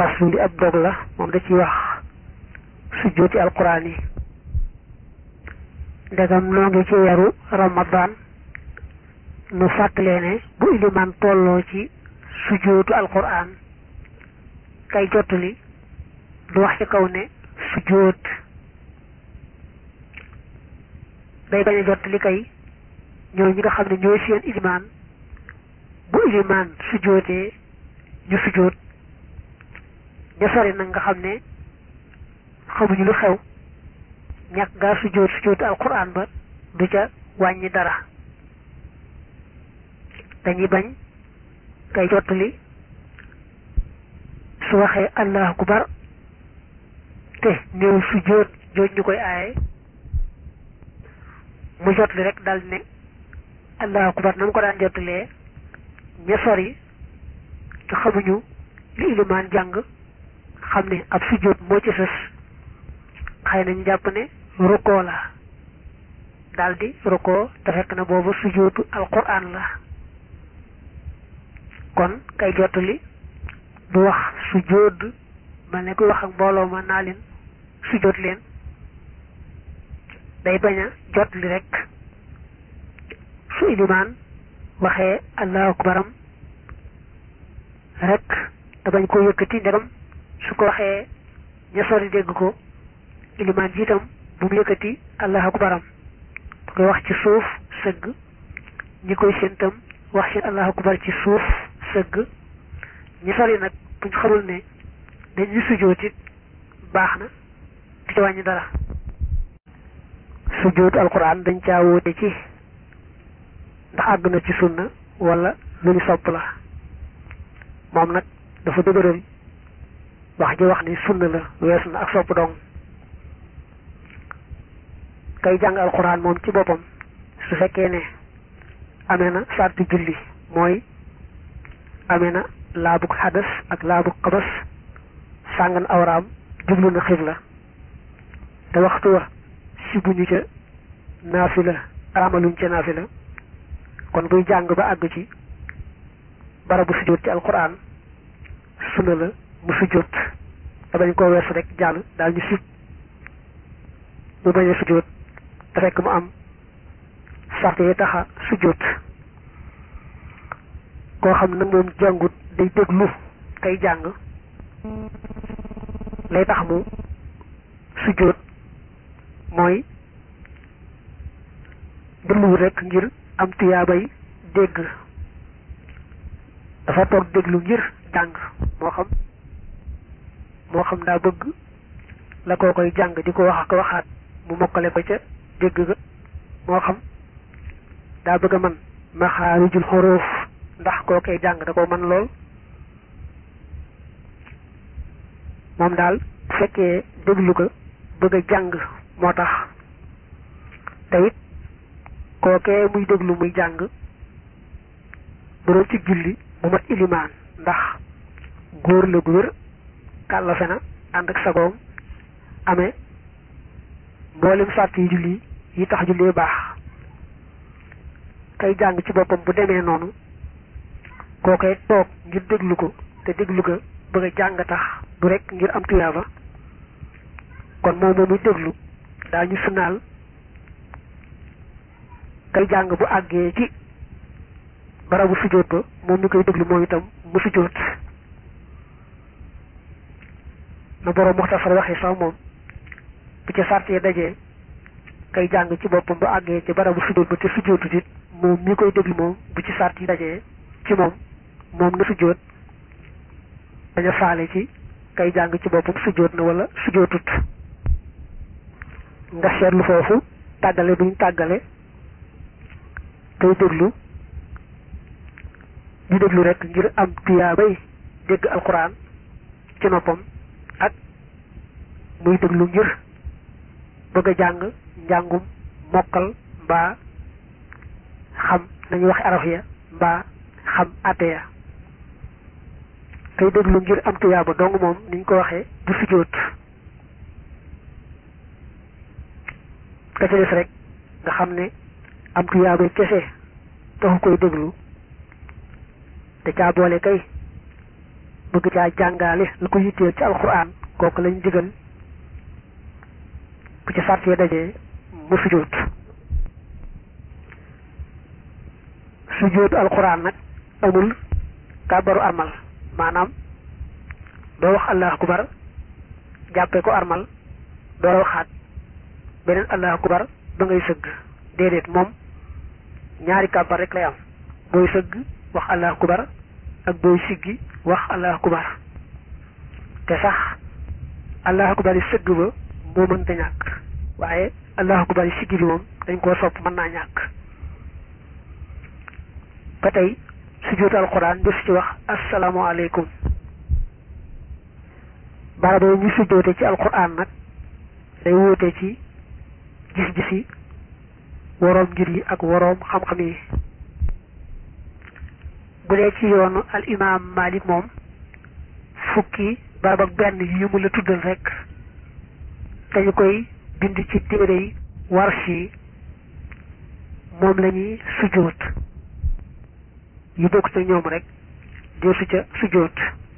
faslu li ab dog la moom da ciy wax sujjóoti alquran yi ndegam noo ngi ci weeru ramadan nu fàttalee ne bu iliman tolloo ci sujjóotu alquran kay jottali du wax ci kaw ne sujjóot day bañ a jottali kay ñoo ñi nga xam ne ñooy seen iliman bu iliman sujjóotee ñu sujjóot ña sori nag nga xam ne xamuñu lu xew ñàkk gaa sujjóot sujjóotu alquran ba du ca wàññi dara dañuy bañ kay jottali su waxee allahu akbar te néew sujjóot jooj ñu koy aaye mu jottali rek dal ne allahu akbar na mu ko daan jottalee ña sori te xamuñu li ilimaan jàng xam ne ab sujjóot moo ci sës xëy nañu jàpp ne rukkoo la daldi rukkoo te fekk na boobu sujjóotu alquran la kon kay jottali du wax sujjóot mel ne kuy wax ak mbooloo ma naa leen sujjóot leen day bañ a jottali rek su ilimaan waxee allahu akbaram rek te bañ koo yëkkati ndegam su ko waxee ña sori dégg ko ilimaan jiitam bu mu yëkkati allahu akbaram bu koy wax ci suuf sëgg ñi koy séentam wax seen allahu akbar ci suuf sëgg ñi sori nag buñ xamul ne dañuy sujjóot it baax na di ci wàññi dara sujjóotu alquran dañ caa wóote ci ndax àgg na ci sunna wala lu ñu sopp la moom nag dafa dëgëral wax ji wax ni sunna la weesu na ak sopp dong kay jàng alquran moom ci boppam su fekkee ne amee na sarti julli mooy amee na laabug xadas ak laabug xabas sàngan awraam jublu na xibla te waxtu wa sibuñu ca naafila aramaluñ ca naafila kon buy jàng ba àgg ci barabu sujjóot ci alquran sunna la mu sujjóot te bañ koo weesu rek jàll daal ñu sib mu bañ a sujjóot te fekk mu am sart yi taxa sujjóot koo xam nag moom jàngut day déglu kay jàng lay tax mu sujjóot mooy dégluwut rek ngir am tuyaabay dégg dafa toog déglu ngir jàng moo xam moo xam daa bëgg la koo koy jàng di ko wax ak waxaat mu mokkale ko ca dégg ga moo xam daa bëgg a man maxaarijul xoroof ndax koo koy jàng da ko man lool moom daal bu fekkee déglu ko bëgg a jàng moo tax te it kookee muy déglu muy jàng bu doon ci julli mu mat ilimaan ndax góor la gu wér kàllafe na ànd ak sagoom amee mboolem sàrt yi julli yi tax jullee baax kay jàng ci boppam bu demee noonu kookee toog ngir déglu ko te déglu ko bëgg a jàng tax du rek ngir am tuyaaba kon moom moomuy déglu daa ñu sunaal kay jàng bu àggee ci barabu sujjóot ba moom mi koy déglu moom itam mu sujjóot na boroom muxtasar waxee sax moom bu ca sart yi dajee kay jàng ci boppam bu àggee ci barabu sujjóot ba te sujjóotut it moom mi koy déglu moom bu ci sart yi dajee ci moom moom na sujjóot daña faale ci kay jàng ci boppam sujjóot na wala sujjóotut nga seetlu foofu tàggale duñ tàggale kay déglu di déglu rek ngir am tuyaabay dégg alquran ci noppam ak muy déglu ngir bëgg a jàng njàngum mokkal mbaa xam nañu waxe araf ya mbaa xam àtte ya kay déglu ngir am tuyaaba dong moom niñ ko waxee du sujjóot ka ca des rek nga xam ne am tuyaaba kese taxu koy déglu te caa boole kay bëgg caa jàngaale la ko yitteel ci alquran kooku lañ digal bu ci sart yi dajee mu sujjóot sujjóotu alquran nag amul kàbbaru armal maanaam doo wax allahu akbar jàppee ko armal doo waxaat beneen allahu akbar ba ngay sëgg déedéet moom ñaari kàbbar rek lay am booy sëgg wax allahu akbar ak booy siggi wax allahu akbar te sax allahu akbar yi sëgg ba moo mënta ñàkk waaye allahu akbar yi siggi bi moom dañ koo sopp mën naa ñàkk ba tey sujjóotu alquran def ci wax asalaamaaleykum barab yi ñu sujjóote ci alquran nag day wóote ci gis-gisi woroom ngir yi ak woroom xam-xam yi bu dee ci yoonu al imam malik moom fukki barab ak benn yi mu la tuddal rek dañu koy bind ci téere yi warshi yi moom la ñuy sujjóot yu bokk te ñoom rek deesu ca sujjóot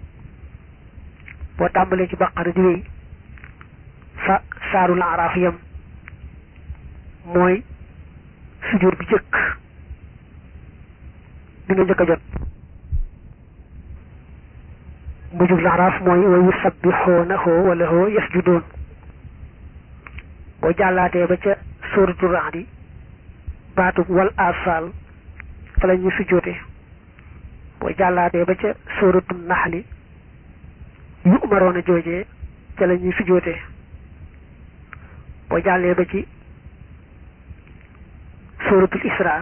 boo tàmbalee ci baqara di wéy fa saarul araaf yam mooy sujjóot bi jëkk bi nga njëkk a jot mujjug laxraaf mooy wa yusabbixoonahu wa lahu yasjudoon boo jàllaatee ba ca sóoratu raxdi baatub wal asal fa la ñuy sujjóote boo jàllaatee ba ca sóoratu naxli yu umaroon a joojee ca la ñuy sujjóote boo jàllee ba ci sóoratul isra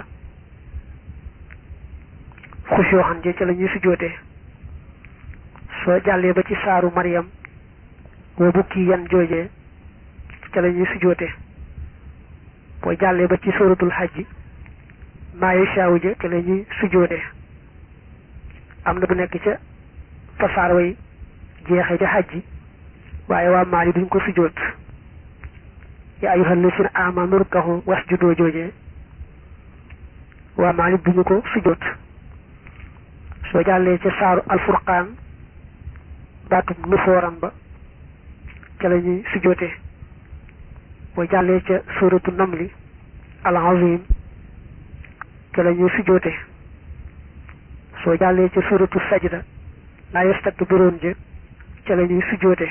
xushooxan je ca la ñuy sujjóote soo jàllee ba ci saaru Maryam wa bukki yan joojee ca la ñuy sujjóote boo jàllee ba ci sóoratul xajji maa yashaawu je ca la ñuy sujjóote am na bu nekk ca fa saar way jeexee ca xajji waaye waa maali duñ ko sujjóot yaa ayyuhal lazina aamanu rukkahu wasjudoo joojee waa maali duñu ko sujjóot soo jàllee ca saaru alfurqaan baatub nufooran ba ca la ñuy sujjóote boo jàllee ca suuratu namli al azim ca la ñuy sujjóote soo jàllee ca suuratu sajda laa yastakbiroon ja ca la ñuy sujjóote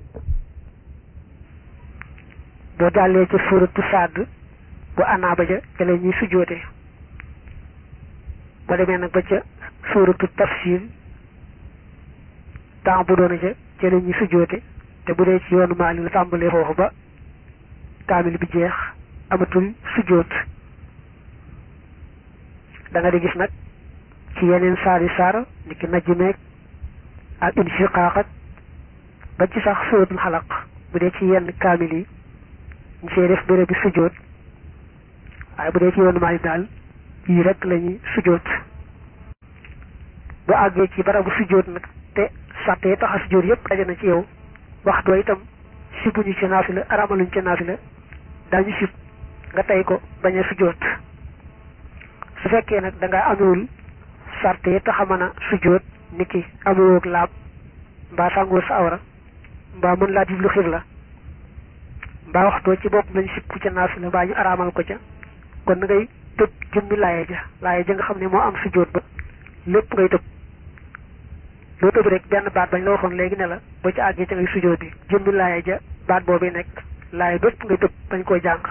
boo jàllee ca suuratu sadd bu anaaba ja ca la ñuy sujjóote boo demee nag ba ca suuratu tafsir temps bu doona ca ca la ñuy sujjóote te bu dee ci yoonu maali la tàmbalee foofu ba kaamil bi jeex amatul sujjóot da nga di gis nag ci yeneen saari saar ni ki najj meeg ak inshiqaaq ak ba ci sax suratul xalaq bu dee ci yenn kaamil yi ñu see def béréb bi sujjóot waaye bu dee ci yoonu maali daal yii rek la ñuy sujjóot bu àggee ci barabu sujjóot nag te sàtte yi tax a sujjóot yépp daje na ci yow waxtu itam sibuñu ci naafila aramaluñ ci naafila dañu sib nga tey ko bañ a sujjóot su fekkee nag da nga amewul sàtte yi tax a mën a sujjóot ni ki amewoog laab mbaa sàngoo sa awra mbaa mën laa jublu xibla mbaa waxtoo ci bopp lañ sib ku ca naafila mbaa ñu aramal ko ca kon na ngay tëb jëmmi laaye ja laaye ja nga xam ne moo am sujjóot ba lépp ngay tëb loo tëb rek benn baat bañ la waxoon léegi ne la ba ci àggee ca ngay sujjóot bi jëmmi laaye ja baat boobu nekk laaye bépp ngay tëb bañ koy jàng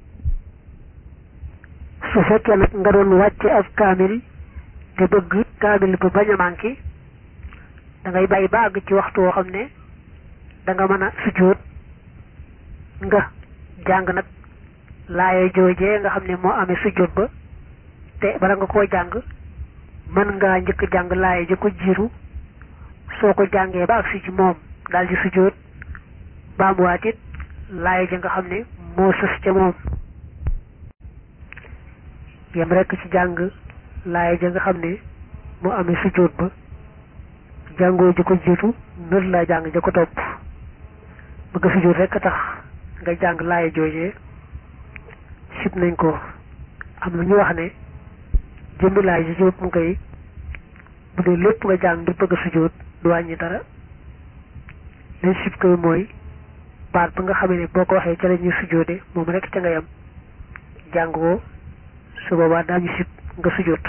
su fekkee nag nga doon wàcce ab kaamil te bëgg kaamil ba bañ a manqué da ngay bàyyi ba àgg ci waxtu woo xam ne da nga mën a sujjóot nga jàng nag laaye joojee nga xam ne moo amee sujjóot ba te bala nga koo jàng mën ngaa njëkk jàng laaye ja ko jiiru soo ko jàngee ba agsi ci moom daal di sujjóot baamuwaat it laaye ja nga xam ne moo sës ca moom yem rekk ci jàng laaye ja nga xam ne moo amee sujjóot ba jàngoo ji ko jiitu nër laa jàng ja ko topp bëgg a sujjóot rekk a tax nga jàng laaye joojee sib nañ ko am na ñu wax ne jëmbi laaye ji ci mu koy bu dee lépp nga jàng ngir bëgg a sujjóot du wàññi dara lañ sib koy mooy baat ba nga xamee ne boo ko waxee ca la ñuy sujjóote moom rek ca nga yam jàng ko su boobaa daañu sib nga sujjóot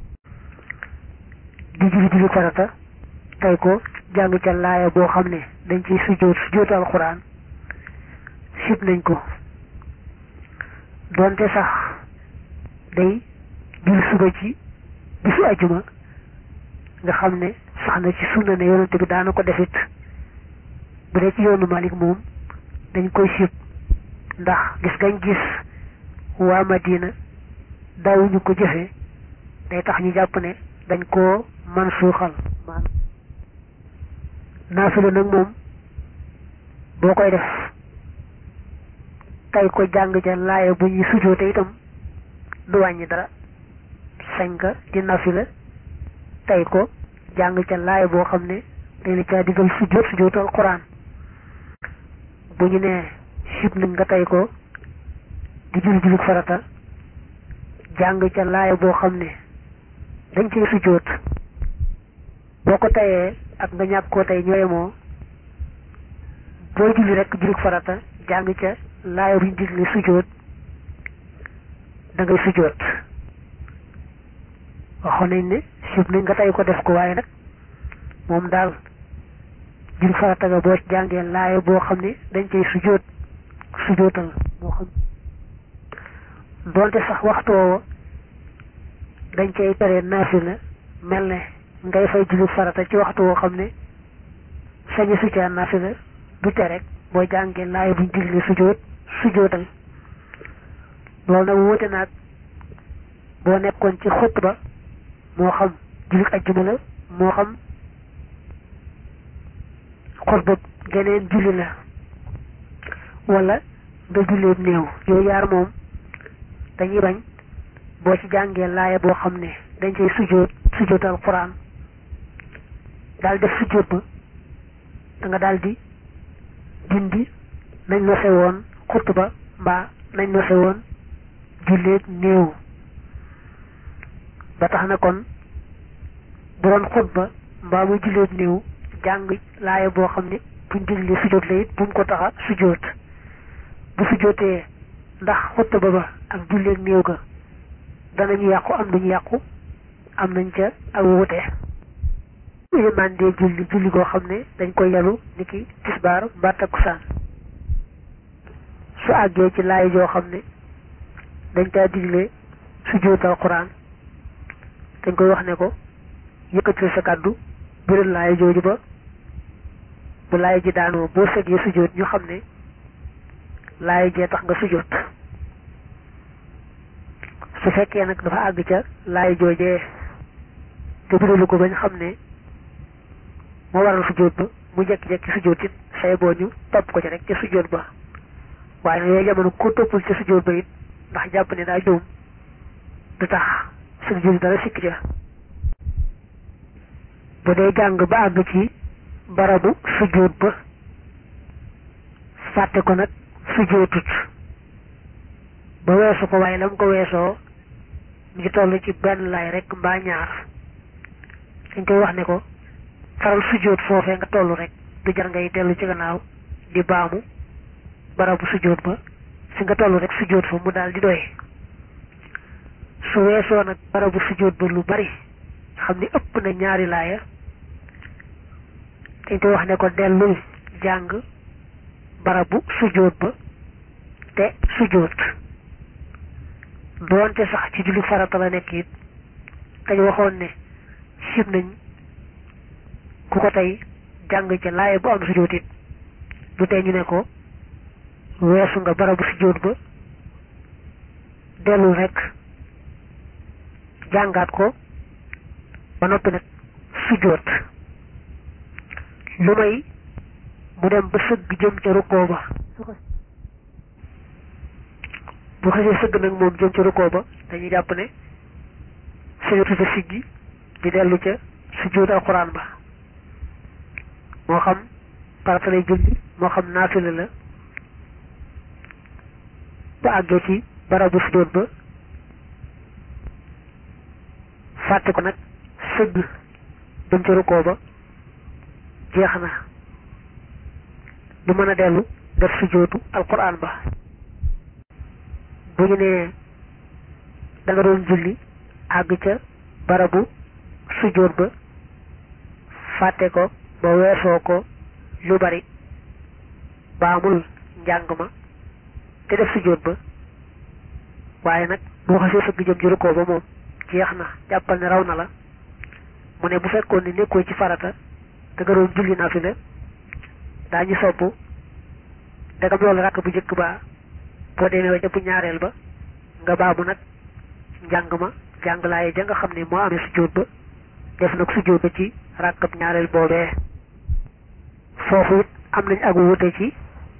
di julli julli farata tey ko jàng ca laaya boo xam ne dañ ciy sujjóot sujjóotu alxuraan sib nañ ko doonte sax day julli suba ci bisu ajuma nga xam ne sax na ci sunna ne yonante bi daana ko defit bu dee ci yoonu Malik moom dañ koy sib ndax gis gañ gis waa Madina daawuñu ko jëfe day tax ñu jàpp ne dañ koo man suuxal maanaam naafila nag moom boo koy def tey ko jàng ca laaya bu ñuy sujoote itam du wàññi dara sañ nga di naafila tey ko jàng ca laaya boo xam ne dañ la caa digal sujoot sujootu alquran bu ñu nee sib nañ nga tey ko di jul julik farata jàng ca laaya boo xam ne dañ cay sujoot boo ko tayee ak nga ñàkk koo tey ñooye moo boo julli rek julik farata jàng ca laaya buñ digle sujoot da ngay sujoot waxoon nañ ne sib nañ nga tey ko def ko waaye nag moom daal jul farata ga boo jàngee laaya boo xam ne dañ cay sujoot sujootal moo xam doonte sax waxtu woowa dañ cay tere naafila mel ne ngay fay julli farata ci waxtu woo xam ne sañu su caa naafila du tere rek boo jàngee laaya buñ digle sujoot sujootal loolu nag wóote naag boo nekkoon ci xutba moo xam jullit ajjuma la moo xam xutba geneen julli la wala nga julleeb néew yooyu yaar moom dañuy bañ boo ci jàngee laaya boo xam ne dañ cay sujoot sujootal quran daal def sujoot ba da nga daal di dindi nañ nose woon xutba mbaa nañ nose woon julleeb néew ba tax na kon bu doon xutba mbaa muy julleeb néew jàng laaya boo xam ne buñ digle sujoot la it bu mu ko taxa sujoot bu sujootee ndax xutba ba ak julleeg néew ga danañu yàqu am nañu yàqu am nañ ca ak wute ilimaan dee julli julli goo xam ne dañ koy yalu niki tisbaar mbaa takkusaan su àggee ci laaya joo xam ne dañ caa digle sujootal quraan dañ koy wax ne ko yëkkatil sa kàddu biral laaya jooju ba bu laaya ji daanoo boo seggee sujoot ñu xam ne laaya jee tax nga sujoot su fekkee nag dafa àgg ca laaya joojee te biralu ko bañ xam ne moo waral sujoot ba mu jekki-jekki sujoot it say boo ñu topp ko ci rek ca sujoot ba waaye nag yooyu jamono ko toppul ca sujoot ba it ndax jàpp ne daa juum du tax suñu julli dara sikk ca bu dee jàng ba àgg ci barabu sujoot ba fàtte ko nag sujootut ba weesu ko waaye la mu ko weesoo mu ngi toll ci benn laay rek mbaa ñaar dañ koy wax ne ko faral sujoot foofee nga toll rek du jar ngay dellu ci gannaaw di baamu barabu sujoot ba fi nga toll rek sujoot fa mu daal di doy su weesoo nag barabu sujoot ba lu bari xam ni ëpp na ñaari laaya dañ koy wax ne ko dellul jàng barabu sujoot ba te sujoot doonte sax ci julli farata la nekk it dañ waxoon ne sib nañ ku ko tey jàng ca laaya bu am sujoot it du tey ñu ne ko weesu nga barabu sujoot ba dellul rek jàngaat ko ba noppi nag sujoot lu may mu dem ba sëgg jëm ca rukkoo ba bu xasee sëgg nag moom jëm ca rukkoo ba dañuy jàpp ne sëgatu fa siggi di dellu ca sujoot alxuraan ba moo xam farata lay julli moo xam naafila la ba àggee ci barabu sujoot ba fàtte ko nag sëgg dem ca rukkoo ba jeex na du mën a dellu def sujjóotu alquran ba bu ñu nee da nga doon julli àgg ca barabu sujjóot ba fàtte ko ba weesoo ko lu bari baamul njàng ma te def sujjóot ba waaye nag boo xasee sëgg jëm ci rukkoo ba moom jeex na jàppal ne raw na la mu ne bu fekkoon ne nekkoo ci farata te nga doon julli naafila daañu sopp dagam loolu rakk bu njëkk ba boo demee ba jëpp ñaareel ba nga baamu nag njàng ma jàng laaye ja nga xam ne moo amee sujjóot ba def nag sujjóot ba ci rakkab ñaareel boobee foofu it am nañ ak wute ci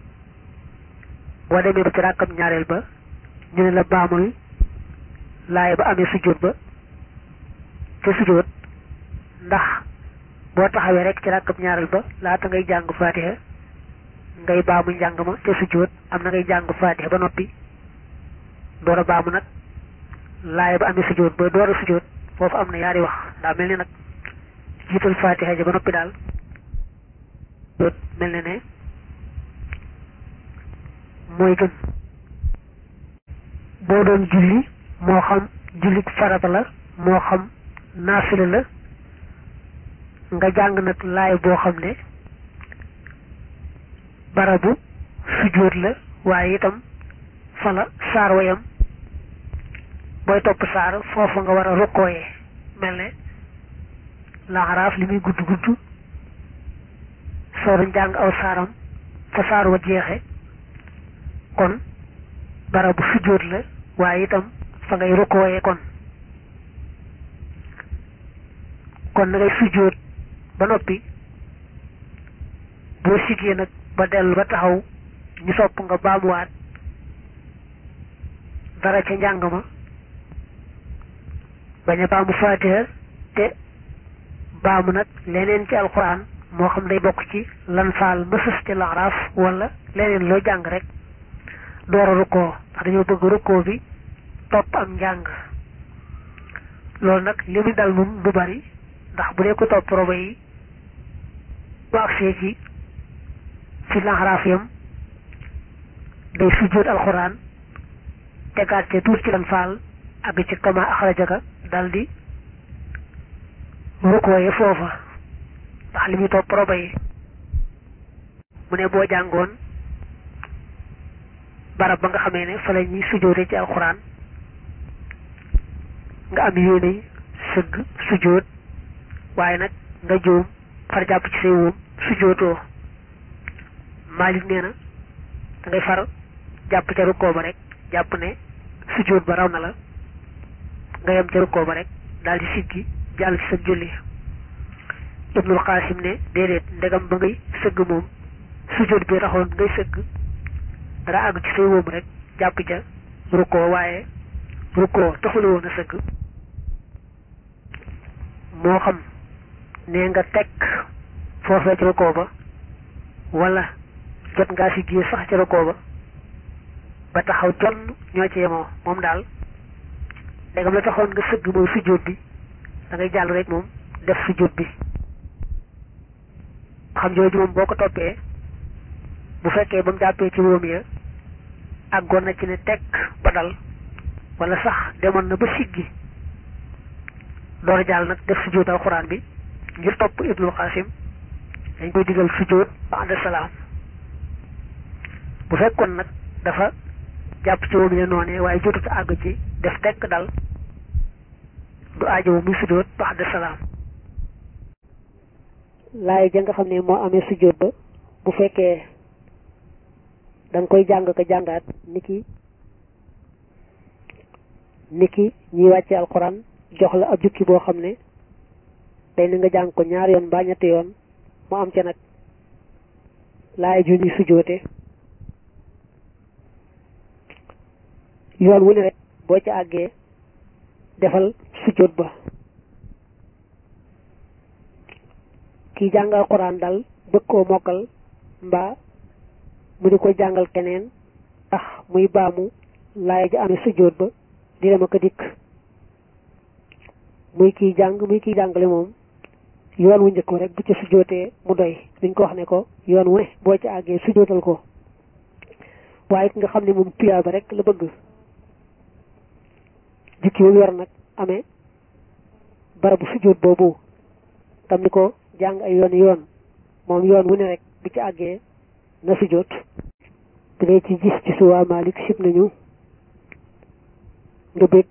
boo demee ba ci rakkab ñaareel ba ñu ne la baamul laaye ba amee sujjóot ba te sujjóot ndax boo taxawee rek ci rakkab ñaareel ba laata ngay jàng faatiha ngay baamu njàng ma te sujjóot am na ngay jàng faatiha ba noppi door a baamu nag laaye ba amee sujjóot ba door a sujjóot foofu am na yaari wax daa mel ni nag jiital faatiha ja ba noppi daal sujjóot mel ne ne mooy gën boo doon julli moo xam julli farata la moo xam naafila la nga jàng nag laay boo xam ne barabu sujjóot la waaye itam fa la saar wayam booy topp saar foofu nga war a rukkooyee mel ne laxaraaf li muy gudd gudd soo doon jàng aw saaram fa saar wa jeexe kon barabu sujjóot la waaye itam fa ngay rukkooyee kon kon na ngay sujjóot ba noppi boo siggee nag ba dellu ba taxaw ñu sopp nga baamuwaat dara ca njàng ma bañ a baamu faatiha te baamu nag leneen ci alxuraan moo xam day bokk ci lan faal mësës ci laxaraaf wala leneen loo jàng rek door a rukkoo ndax dañoo bëgg rukkoo bi topp am njàng loolu nag li mu dal nun du bari ndax bu dee ko topp roba yi bu agsee ci fi laxaraaf yam day sujjóot alxuraan tegaat ca tuut ci lan faal àgg ci kama axrajaka dal di rukkooye foofa ndax li muy topp roba yi mu ne boo jàngoon barab ba nga xamee ne fa la ñuy sujjóote ci alxuraan nga am yéene sëgg sujjóot waaye nag nga juum far jàpp ci say wóom sujjóotoo Maalik nee na da ngay far jàpp ca rukkoo ba rek jàpp ne sujjóot ba raw na la nga yem ca rukkoo ba rek daal di siggi jàll ci sa julli Ibnul Qaasim ne déedéet ndegam ba ngay sëgg moom sujjóot bi taxoon ngay sëgg dara àgg ci say wóom rek jàpp ca rukkoo waaye rukkoo taxula woon a sëgg moo xam nee nga tekk foofee ca rukkoo ba wala jot ngaa si gée sax ca rukkoo ba ba taxaw jonn ñoo ci yemoo moom daal ndegam la taxoon nga sëgg mooy sujjóot bi da ngay jàll rek moom def sujjóot bi xam jooju moom boo ko toppee bu fekkee ba mu jàppee ci wóom ya àggoon na ci ne tekk ba dal wala sax demoon na ba siggi door a jàll nag def sujjóot alxuraan bi ngir topp Ibnul Qasim dañ koy digal sujjóot ba'da salaam bu fekkoon nag dafa jàpp ci wóom ya noonee waaye jotut a àgg ci def tekk dal du aajowu muy sujjóot ba'da salaam laay ja nga xam ne moo amee sujjóot ba bu fekkee da nga koy jàng ko jàngaat niki niki ñiy wàcce alxuraan jox la ab jukki boo xam ne day na nga jàng ko ñaar yoon mbaa ñetti yoon mu am ca nag laay ju ñuy sujjóote yoon wu ne rek boo ca àggee defal sujjóot ba kii jàng alxuraan dal bëgg koo mokkal mbaa mu di ko jàngal keneen tax muy baamu laay ja amee sujjóot ba di dem ak a dikk muy kiy jàng muy kiy jàngale moom yoon wu njëkk rek bu ca sujjootee mu doy dañ ko wax ne ko yoon wu ne boo ci àggee sujjootal ko waaye ki nga xam ne moom tuyaaba rek la bëgg jukki wu yor nag amee barabu sujjoot boobu tam ni ko jàng ay yoon yoon moom yoon wu ne rek bu ci àggee na sujjoot bu dee ci gis ci suwaa Malik sib nañu nga bég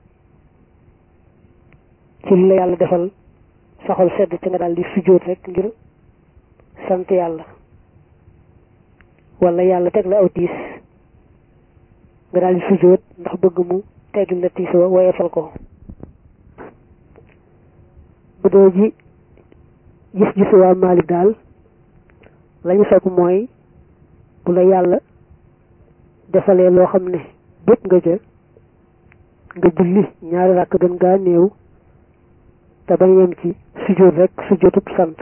ci li la yàlla defal saxol sedd te nga daal di sujjóot rek ngir sant yàlla wala yàlla teg la aw tiis nga daal di sujjóot ndax bëgg mu teggil la tiis wa woyefal ko bu dee ji gis gisu waa Maalik daal lañu sopp mooy bu la yàlla defalee loo xam ne bëgg nga ca nga julli ñaari ràkk gën ngaa néew te bañ yem ci sujjóot rek sujjóotub sant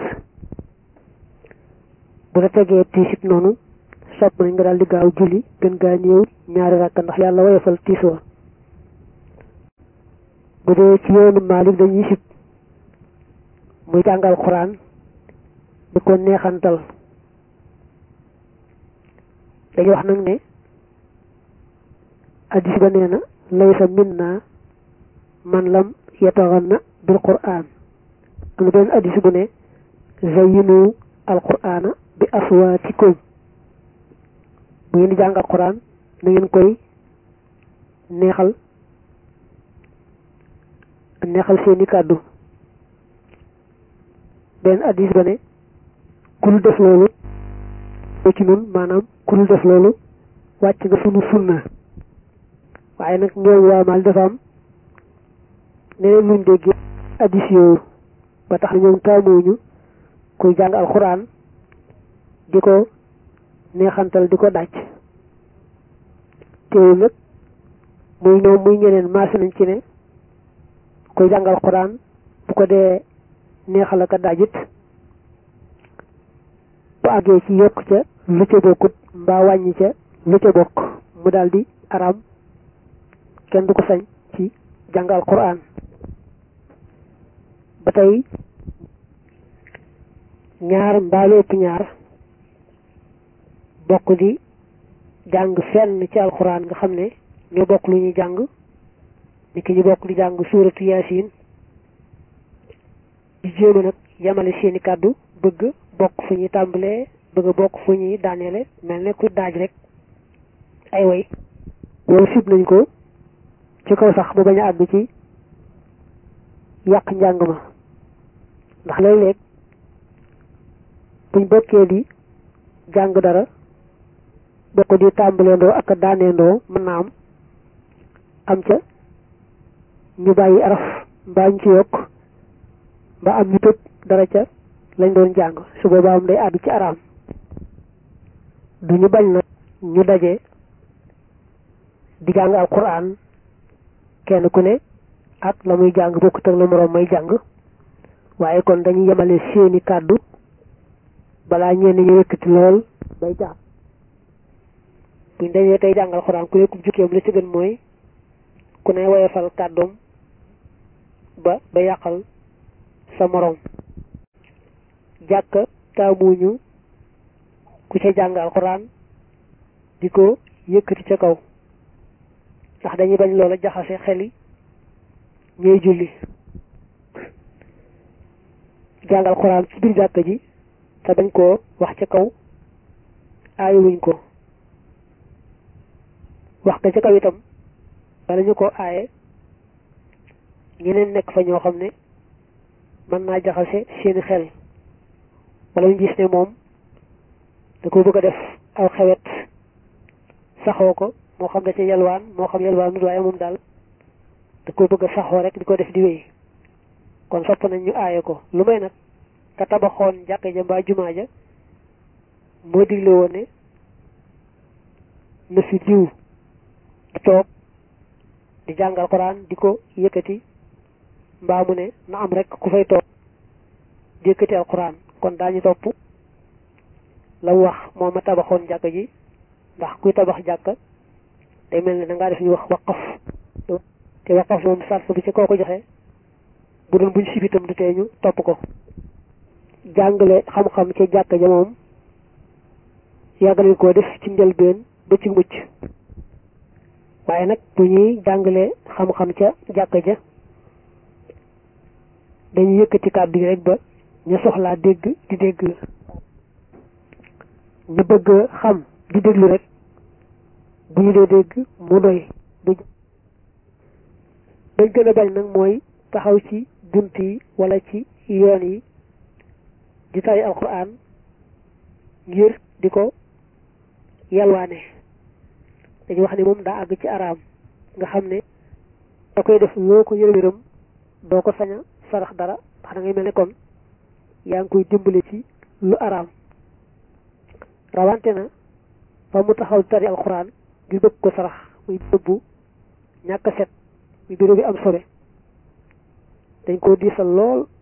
bu la tegee tiisit noonu sopp nañ nga daal di gaaw julli gën gaa néew ñaari ràkk ndax yàlla woyofal tiis wa bu dee ci yoonu Maalik dañuy sib muy jàngal xuraan di ko neexantal dañuy wax nag ne addis ba nee na laysa minna man lam yataxanna bil quraan am na benn addis bu ne zayyinu al quraana bi aswaatikum bu ngeen di jàng al quraan na ngeen koy neexal neexal seeni kàddu benn addis ba ne ku dul def loolu ci nun maanaam ku dul def loolu wàcc nga sunu sunna waaye nag ñoom waa Maal dafa am neneen luñ dégg addis yooyu ba tax na ñoom taamuñu kuy jàng alxuraan di ko neexantal di ko dàcc teewul nag muy ñoom muy ñeneen maase nañ ci ne kuy jàng alxuraan bu ko dee neexal ak a dajit bu àggee ci yokk ca lu ca bokkut mbaa wàññi ca lu ca bokk mu daldi araam kenn du ko sañ ci jàngal Qur'an ba tey ñaar mbaalu ëpp ñaar bokk di jàng fenn ci alxuraan nga xam ne ñoo bokk lu ñuy jàng ni ki ñu bokk di jàng suuratu yaasin di jéema nag yamale seeni kàddu bëgg bokk fu ñuy tàmbalee bëgg bokk fu ñuy daaneele mel ne ku daaj rek ay way loolu sib nañ ko ci kaw sax ba bañ a àgg ci yàq njàng ma ndax léeg-léeg buñ bokkee di jàng dara bokk di tàmbaleendoo ak a daaneendoo mën naa am am ca ñu bàyyi araf mbaa ñu ci yokk mbaa am ñu tëb dara ca lañ doon jàng su boobaa am day àgg ci araam du ñu bañ nag ñu daje di jàng alquran kenn ku ne ak la muy jàng bokkut ak la moroom may jàng waaye kon dañuy yemale seeni kàddu balaa ñenn ñu yëkkati lool bay jax buñ dañee tey jàng alquran ku ne ku jukkeem la ci gën mooy ku ne woyofal kàddoom ba ba yàqal sa moroom jàkka taamuñu ku ca jàng alxuraan di ko yëkkati ca kaw ndax dañuy bañ loola jaxase xeli ñuy julli jàng alxuraan ci biir jàkka ji te bañ koo wax ca kaw aayewuñ ko wax ka ca kaw itam bala ñu ko aaye ñeneen nekk fa ñoo xam ne mën naa jaxase seeni xel wala ñu gis ne moom da ko bëgg a def aw xewet saxoo ko moo xam da ca yalwaan moo xam yalwaan nut waaye moom daal da ko bëgg a saxoo rek di ko def di wéy kon sopp nañ ñu aaye ko lu may nag ka tabaxoon jàkka ja mbaa jumaa ja moo digle woon ne na fi diw di toog di jàngal Alxuraan di ko yëkkati mbaa mu ne na am rek ku fay toog di yëkkati Alxuraan kon daañu topp la mu wax moo ma tabaxoon jàkka ji ndax kuy tabax jàkka day mel ne da ngaa def ñu wax waqaf te waqaf moom sart bi ci koo ko joxe bu doon buñ sibitam du tee ñu topp ko jàngale xam-xam ca jàkka ja moom yàggale koo def ci njëlbeen ba ci mucc waaye nag bu ñuy jàngale xam-xam ca jàkka ja dañuy yëkkati kàddu yi rek ba ñu soxlaa dégg di dégg ñu bëgg xam di déglu rek bu ñu dee dégg mu doy dañ gën a bañ nag mooy taxaw ci bunt yi wala ci yoon yi di tari alquran ngir di ko yalwaane dañuy wax ni moom daa àgg ci araam nga xam ne da koy def loo ko yërëm yërëm doo ko sañ a sarax dara ndax da ngay mel ne kon yaa ngi koy dimbale ci lu araam rawante na fa mu taxaw tari alquran ngir bëgg ko sarax muy bëbbu ñàkk set muy bureau bi am sobe dañ koo diisal lool